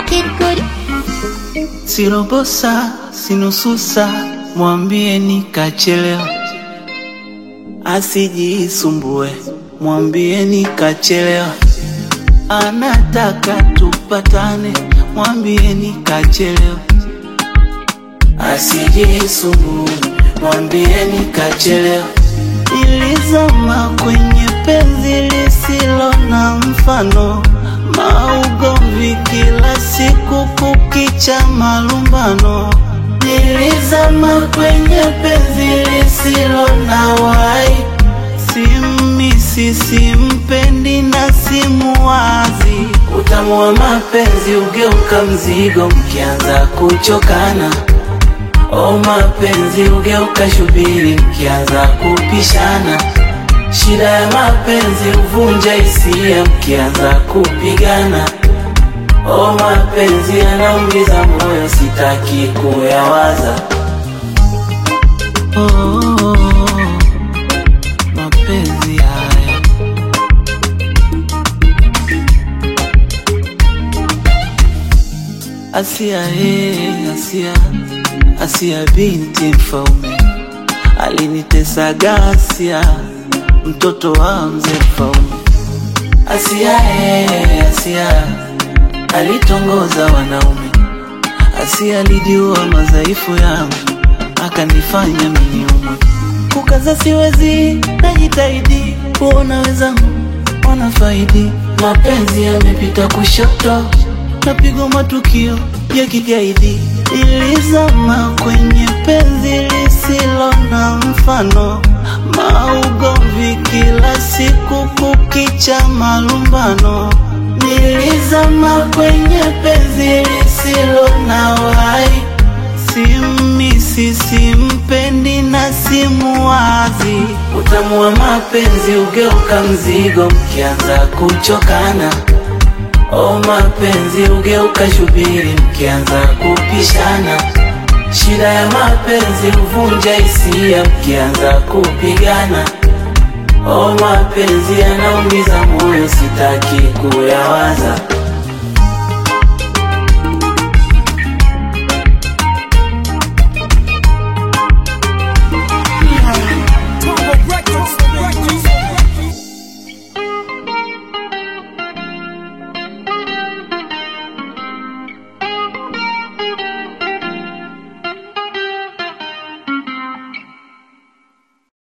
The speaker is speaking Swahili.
Kid Good. Sirobosa, sinususa, mwambie nikachelewa, asijisumbue, mwambie nikachelewa, anataka tupatane, mwambie nikachelewa, asijisumbue, mwambie nikachelewa. Nilizama kwenye penzi lisilo na mfano, maugomvi kila siku, kukicha malumbano. Nilizama kwenye penzi lisilo na wai, simisi, simpendi na simuwazi. Utamu wa mapenzi ugeuka mzigo mkianza kuchokana. O mapenzi ugeuka shubiri mkianza kupishana. Shida ya mapenzi huvunja hisia mkianza kupigana. O mapenzi yanaumiza moyo, sitaki kuyawaza. Oh, oh, oh, mapenzi haya Asia, eh, Asia, Asia binti mfaume alinitesa gasia, mtoto wa mzee mfaume. Asia, eh, Asia alitongoza wanaume. Asia alijua madhaifu yangu, akanifanya miniumwe. Kukaza siwezi, najitahidi kuona wenzangu wanafaidi. Mapenzi yamepita kushoto, napigwa matukio ya kigaidi. Ilizama kwenye penzi lisilo na mfano, maugomvi kila siku, kukicha malumbano. Nilizama kwenye penzi lisilo na wai, simisi, simpendi na simuwazi. Utamu wa mapenzi ugeuka mzigo mkianza kuchokana. O mapenzi ugeuka shubiri mkianza kupishana. Shida ya mapenzi huvunja hisia mkianza kupigana. O mapenzi yanaumiza moyo, sitaki kuyawaza.